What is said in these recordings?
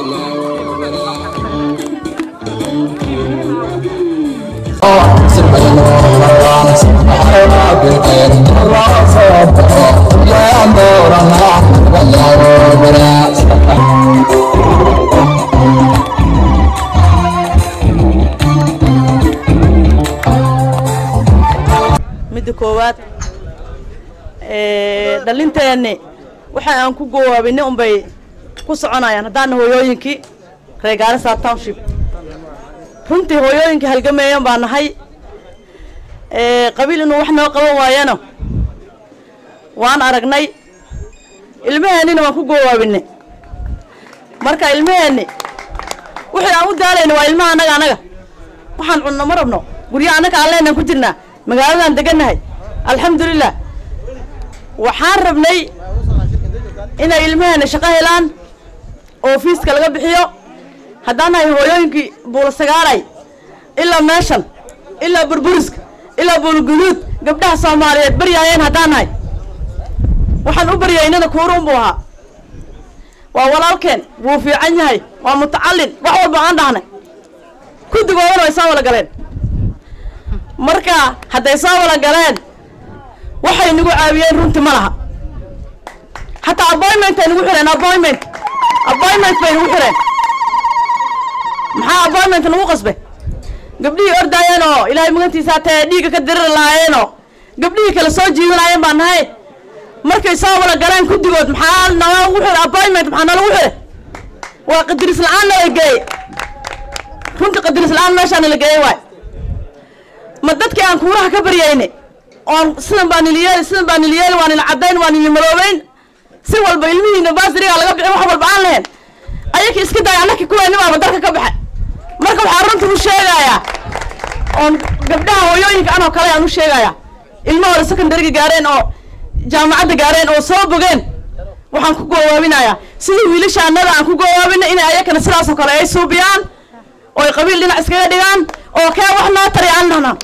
midda koowaad dhalinteenni waxa aan ku gowaabinay unbay ku soconayaan haddaana hooyooyinkii reer gaarisa township runtii hooyooyinkii halgameeyan baa nahay qabiil inuu wax noo qaban waayano waan aragnay ilmaheennina waan ku gowaabinay marka ilmaheenni wixii aan u daalayna waa ilmaha annaga annaga waxaan cunno ma rabno guryaha annaga aan leenaan ku jirnaa magaaladaan degannahay alxamdulilah waxaan rabnay inay ilmaheena shaqo helaan oo fiiska laga bixiyo haddaan nahay hooyooyinkii buulasagaalay ilaa meeshan ilaa burburiska ilaa buulguduud gabdhaha soomaaliyeed baryaayeen haddaan nahay waxaan u baryaynana kuuruun buu ahaa waa walaalkeen wuu fiican yahay waa mutacallin wax walba aan dhahnay kudigoodana way soo wala galeen marka hadday soo wala galeen waxay nagu caawiyeen runtii ma laha hataa appointment ay nagu xireen appointment appointment bay nagu xireen maxaa appointment nagu qasbay gabdhihii ordaayeen oo ilaahay magantiisa hatee dhiigga ka diriri lahaayeenoo gabdhihii kale soo jiidanayeen baan nahay markay soo wala galeen kudigood maxaa nalagu xira appointment maxaa nalagu xire waa qadiris la-aan nala geeye runtii qadiris la-aan meeshaa nala geeyey waay ma dadkii aan kuuraha ka baryayne oon sidan baa niliyeeli sidan baa niliyeeli waa nila caddayn waa nili maloobeyn si walba ilmihiina baasirigaa laga bixin wax walba aan lahayn ayaka iska daaya annakii kuweenni baaba dalka ka baxay marka waxaa runtii u sheegayaa oon gabdhaha hooyooyinka anoo kale aan u sheegayaa ilmahooda secondariga gaareen oo jaamacadda gaareen oo soo bogeen waxaan ku goowaabinayaa sidii wiilasha annada aan ku goowaabina inay ayakana sidaasoo kale ay suubiyaan oo ay qabiil dhinac iskaga dhigaan oo kee wax noo tari aan dhahnaa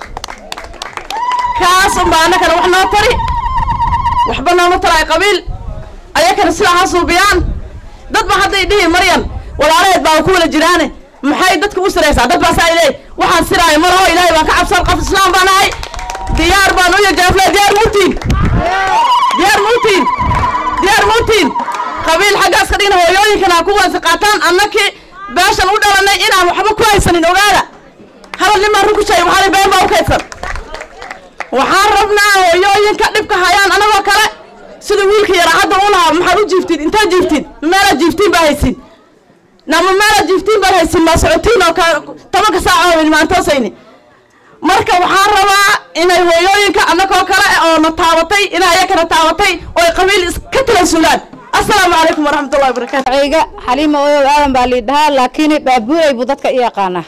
kaas unbaa annakana wax noo tari waxba nooma taraay qabiil ayakana sidaa ha suubiyaan dad ba hadday dhihi maryan walaalaheed baa ku wala jiraane maxay dadka u siraysaa dad baa saa leey waxaan siraayo malaho ilaahay baan ka cabsan qof islaam baan ahay diyaar baan u yajaafle diyaar muutiin diyaar muutiin diyaar muutiin qabiil xaggaas ka dhigna hooyooyinkana ha ku wansi qaataan annakii beeshan u dhalanay inaan waxba ku haysanin ogaada hadal nimaan run ku sheegay waxaana been baa u kaydsan waxaan rabnaa hooyooyinka dhibka hayaan anagoo kale sida wiilka yaraa hadda u lahaa maxaad u jiiftid intaad jiiftid meelaad jiiftiin baa haysin nama meelaad jiiftiin baad haysin maa socotiin oo tobanka saac oo maantoosayni marka waxaan rabaa inay hooyooyinka annagoo kale oo na taabatay inay ayakana taabatay oo ay qabiil iska talansulaan assalaamu calaykum waraxmatullahi wabarakaatu ciga xaliima oyow aadan baa lii dhahaa laakiin baabuuray buu dadka i yaqaanaa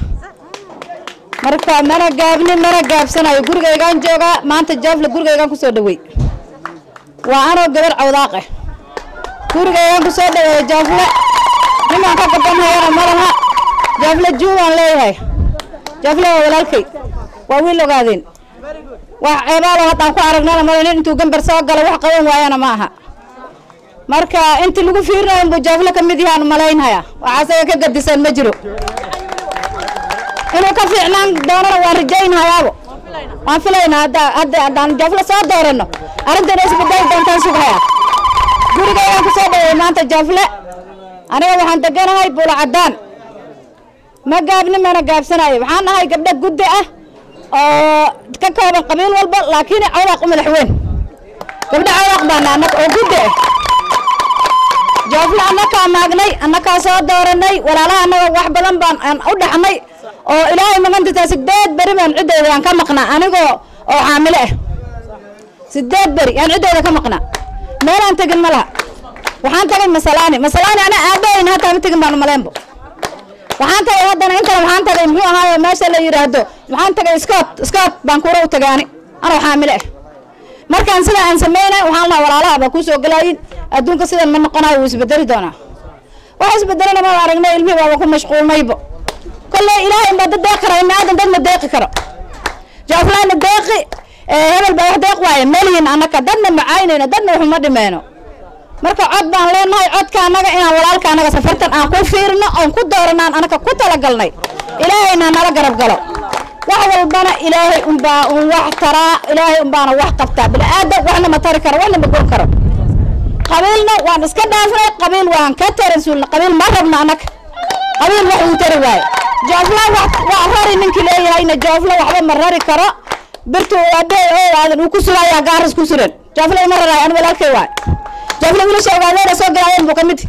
marka mana gaabnin mana gaabsanayo gurigaygaan joogaa maanta jaafle gurigaygaan kusoo dhawey waa anoo gabar cawdaaqe gurigaygaan kusoo dhaweeya jaafle nimaan ka gabanhayana malaha jaafle juubaan leeyahay jaafle waa walaalkay waa wiil ogaadeen wax ceebaalo haddaan ku aragnana male nin intuu gambar soo galo wax qaban waayana ma aha marka intii lagu fiirinayo inbuu jaafle ka mid yahaan malaynhaya wax asaga ka gadisan ma jiro inuu ka fiicnaan doonana waan rajaynhayaabo waan filaynaa hadda hadda haddaan jaafle soo dooranno arrintan isbedeli doontaan sughayaa gurigaygaan ku soo dhaweey maanta jaafle aniga waxaan deganahay buula caddaan ma gaabni mana gaabsanayo waxaan nahay gabdho guddi ah oo ka kooban qabiil walba laakiin cawdaaq u madax weyn gabdho cawdaaq baana annaga oo guddi ah jaafle annakaa maagnay annakaa soo dooranay walaalaha annaga wax badan baan aan u dhaxnay oo ilaahay magantiisa sideed beri baan ciddeyda aan ka maqnaa anigoo oo xaamile ah sideed beri aan ciddeyda ka maqnaa meelaan tegin ma laha waxaan tagay masalaani masalaani ana aabbahayn hataa ma tegin baan umaleenbo waxaan tagay haddana intana waxaan tagay muxuu ahaayo meesha la yidhaahdo waxaan tagay scott scott baan kuura u tagay ani anoo xaamile ah markaan sidaa aan sameynay waxaan lahaa walaalaha baa kuu soo galaayin adduunka sidan ma noqonayo wuu isbedeli doonaa wax isbedelana ma aragnay ilmihii baaba ku mashquulmaybo kolley ilaahay baa dad deeq kara ibni aadan dad ma deeqi karo jaaflaana deeqi hebel baa wax deeq waaye melihin annaka dadna macaynayno dadna waxuma dhimeyno marka cod baan leenahay codka annaga inaan walaalka annaga safartan aan ku fiirno oon ku dooranaan annaga ku talagalnay ilaahayna nala garab galo wax walbana ilaahay unbaa un wax taraa ilaahay unbaana wax qabtaa bini-aadan waxna ma tari karo waxna ma gon karo qabiilna waan iska dhaafnay qabiil waan ka taransuulna qabiil ma rabno annaga qabiil wax uu tari waayo joofla wax waa rari ninkii leeyahayna joofla waxba ma rari karo birtu aabbahay oo aadan uu ku surayaa gaaris ku suran joofla ima raraay ani walaalkay waayo joofla wiilasha ogaadeena soo galaayeen buu ka mid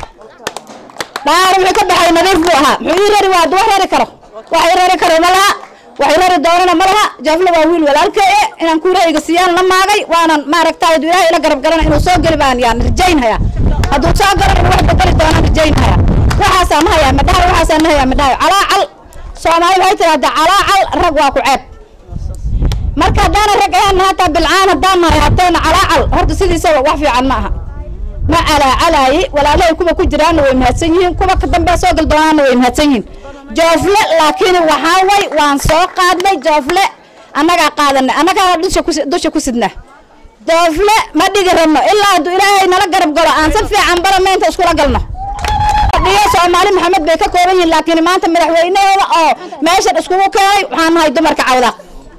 dhaar wuxuu ka baxay nadiif buu ahaa muxuu ii rari waa wax rari karo wax ii rari karo ma laha wax ii rari doonana ma laha joofla waa wiil walaalkay eh inaan kuurahayga siiyaan la maagay waanan maaragtay hadduu ilaahay ila garab galana inuu soo geli baan yaan rajaynhayaa hadduu soo galo inuu wax bedeli doonaan rajaynhayaa waxaasaan hayaa madhahay waxaasaan hayaa madhahay calaacal soomaali waxay tidhahdaa calaacal rag waa ku ceeb marka haddaana rag ahaan hataa bilcaan haddaan nahay hateena calaacal horta sidiisaba wax fiican ma aha ma calaacalaayi walaalahay kuwa ku jiraanna way mahadsan yihiin kuwa ka dambe soo gal doonaanna way mahadsan yihiin joofle laakiin waxaa way waan soo qaadnay joofle annagaa qaadanay annagaana dusha ku dusha ku sidnaa joofle ma dhigi rabno ilaa hadduu ilaahay nala garab galo aan si fiican barameynta iskula galno dhiyo soomaali maxamed bay ka kooban yihiin laakiin maanta madaxweynahooda oo meeshan iskugu keenay waxaan nahay dumarka cawdaaq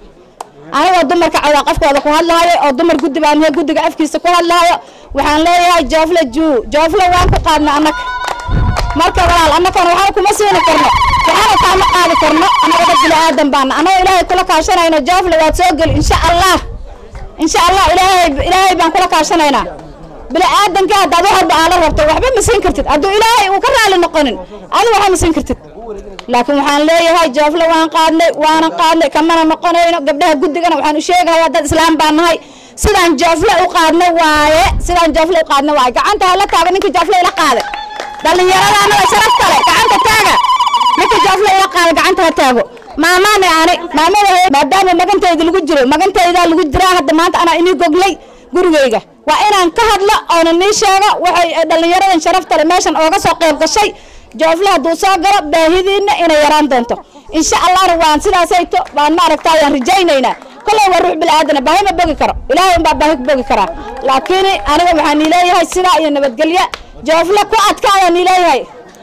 anigoo dumarka cawdaaq afkooda ku hadlaayo oo dumar guddi baan nahay guddiga afkiisa ku hadlaayo waxaan leeyahay joofle juu joofle waan ku qaadnay annaga marka walaal annagana waxba kuma siini karno waxana kaama qaadi karno annaga dad bini aadan baana annagoo ilaahay kula kaashanayno joofle waad soo geli insha allah insha allah ilaahay ilaahay baan kula kaashanaynaa bini aadanka haddaad wax walba aala rabto waxba ma siin kartid hadduu ilaahay uu ka raali noqonin adi waxba ma siin kartid laakiin waxaan leeyahay joofle waan qaadnay waanan qaadnay kamana noqonayno gabdhaha guddigana waxaan u sheegayaa dad islaam baan nahay sidaan joofle u qaadnay waaye sidaan joofle u qaadnay waaye gacanta hala taaga ninka joofle ila qaaday dhallinyarada annaga sharaf kale gacanta taaga ninka joofle ila qaaday gacanta ha taago maamaane ani maamada maadaama magantayda lagu jiro magantaydaa lagu jiraa hadda maanta anaa inii goglay gurigayga waa inaan ka hadlo oona nii sheego waxay dhallinyaradan sharafta le meeshan ooga soo qayb gashay joofle hadduu soo galo baahidiina inay yaraan doonto insha allahna waan sidaasayto waan maaragtaa waan rajaynaynaa kolley waa ruux bilaaadana baahi ma bogi karo ilaahay unbaa baahi ku bogi karaa laakiin aniga waxaa nii leeyahay sidaa iyo nabadgelya joofle ku adkaada nii leeyahay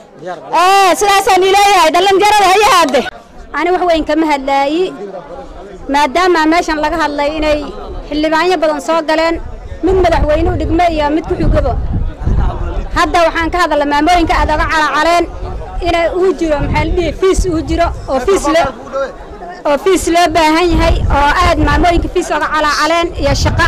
sidaasaa nii leeyahay dhallinyarada hayahaade ani wax weyn kama hadlaayi maadaama meeshan laga hadlay inay xildhibaanyo badan soo galeen mid madaxweyne u dhigme iyo mid ku xugabo hadda waxaan ka hadalna maamooyinka aad oga calacaleen inay uu jiro maxaa la dhihi fiis uu jiro oo fiis loo oo fiis loo baahan yahay oo aad maamooyinka fiis oga calacaleen iyo shaqo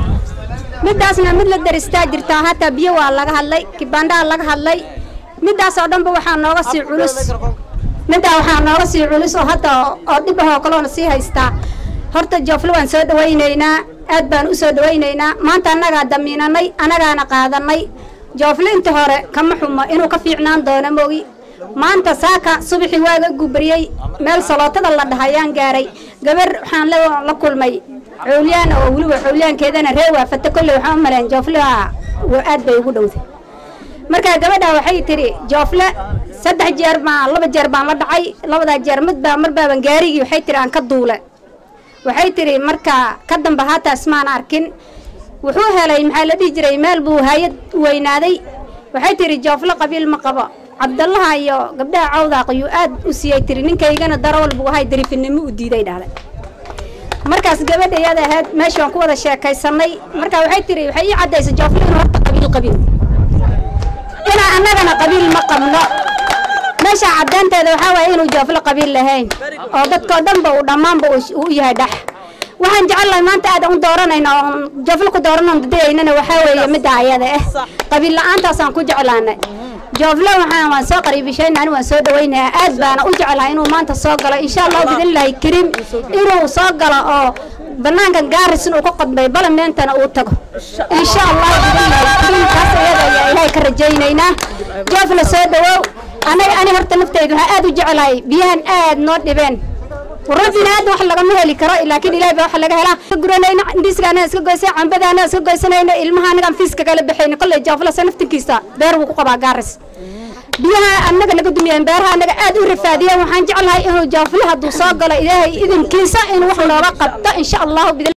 middaasna mid la daristaa jirtaa hataa biyo waa laga hadlay kibandhaa laga hadlay middaas oo dhanba waxaa nooga sii culus middaa waxaa nooga sii culus oo hadda oo dhib ahoo kaloona sii haystaa horta joofle waan soo dhawaynaynaa aad baan u soo dhawaynaynaa maanta annagaa damiinanay annagaana qaadanay joofle inta hore kama xumo inuu ka fiicnaan doono moogi maanta saaka subaxii waaga gubariyey meel salootada la dhahayaan gaaray gabar waxaan la kulmay xowliyaan oo weliba xowliyaankeedana ree waafata kolley waxaan u maleen joofleha aad bay ugu dhowday markaa gabadha waxay tidhi joofle saddex jeer baan laba jeer baan la dhacay labadaa jeer mid baa mar baaban gaarigii waxay tidhi aan ka duule waxay tidhi markaa ka damba haataas maan arkin wuxuu helay maxaa la dhihi jiray meel buu hayad weynaaday waxay tidhi joofle qabiil ma qabo cabdallaha iyo gabdhaha cawdaaq ayuu aad u siiyey tiri ninkaygana darawal buu ahay dariifinimo u diiday dhahday markaas gabadha iyada ahayd meesha waan ku wada sheekaysanay marka waxay tiri waxay ii caddaysay joofle inuu horta qabiil qabin inaa annagana qabiil ma qabno meesha caddaanteeda waxaa waaye inuu joofle qabiil lahayn oo dadkoo dhanba uu dhammaanba uu yahay dhax waxaan jecelnahay maanta aad u dooranayna oon joofle ku dooranon dadayaynana waxaa weeye midda ayada ah qabiil la-aantaasaan ku jeclaanay joofle waxaan waan soo qariibishayna ani waan soo dhawaynayaa aad baana u jeclahay inuu maanta soo galo insha allahu bidnillahi kariim inuu soo galo oo banaanka gaarisin uu ka qodbay balameentana uu tago insha allahu bidnillahi kariim taas iyada ayaa ilaahay ka rajaynaynaa joofle soo dhawow anaga ani horta nafteyda waxaa aad u jeclahay biyahan aad noo dhibeen rabbina aad wax lagama heli karo laakiin ilahay baa wax laga helaa ka guranayna indhiisgaana iska goysay cambadaana iska goysanayna ilmaha anagaan fiiska kala baxayna kolley jooflasa naftinkiisa beer wuu ku qabaa gaaris biyaha annaga naga dumiyeen beeraha annaga aad u rafaadiyeen waxaan jeclahay inuu joofle hadduu soo galo ilaahay idinkiisa in wax looga qabto insha allahu